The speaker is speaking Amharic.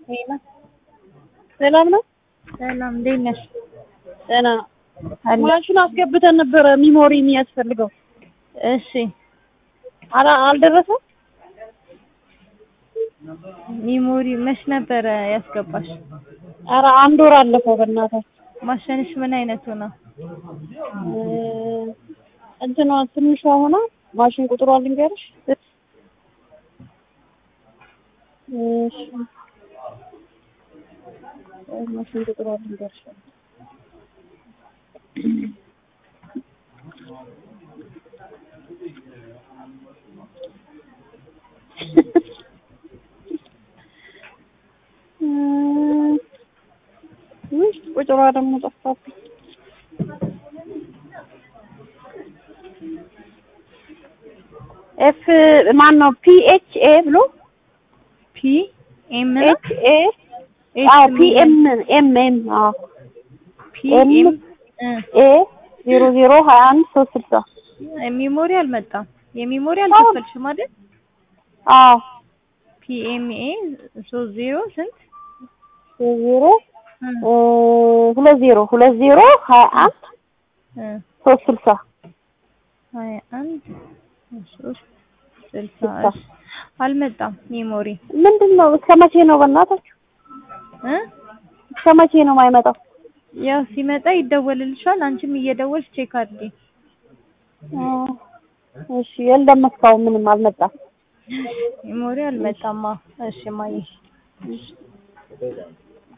ሄሎ ሰላም ነው። ሰላም፣ እንዴት ነሽ? ደህና አለ። ማሽን አስገብተን ነበረ ሚሞሪ የሚያስፈልገው እሺ፣ አላ አልደረሰም። ሚሞሪ መች ነበረ ያስገባሽ? ኧረ አንድ ወር አለፈው። በእናታችሁ ማሽንሽ ምን አይነቱ ነው? እ እንትኗ ትንሿ ሆና ማሽን ቁጥሯ ልንገርሽ። እሺ ማሽን ቁጥሯ ልንገርሽ። ውይ ቁጥሯ ደግሞ ጠፋብኝ። ኤፍ ማን ነው? ፒ ኤች ኤ ብሎ ፒ ኤም ነው? ኤች ኤ አዎ ፒ ኤም ኤም ኤም አዎ ፒ ኤም ኤ ዜሮ ዜሮ ሀያ አንድ ሶስት ስልሳ ሚሞሪ አልመጣም። የሚሞሪ አልከፈልሽም አይደል? አዎ ፒ ኤም ኤ ሶስት ዜሮ ስንት? ዜሮ ሁለት ዜሮ ሁለት ዜሮ ሀያ አንድ ሶስት ስልሳ ሀያ አንድ ሶስት ስልሳ ስልሳ እሺ። አልመጣም ሚሞሪ ምንድን ነው? እስከ መቼ ነው በእናታችሁ? እ እስከ መቼ ነው የማይመጣው? ያው ሲመጣ ይደወልልሻል። አንቺም እየደወልሽ ቼክ አድርጊ። አ፣ እሺ የለም እስካሁን ምንም አልመጣም። ሚሞሪ አልመጣማ። እሺ ማየ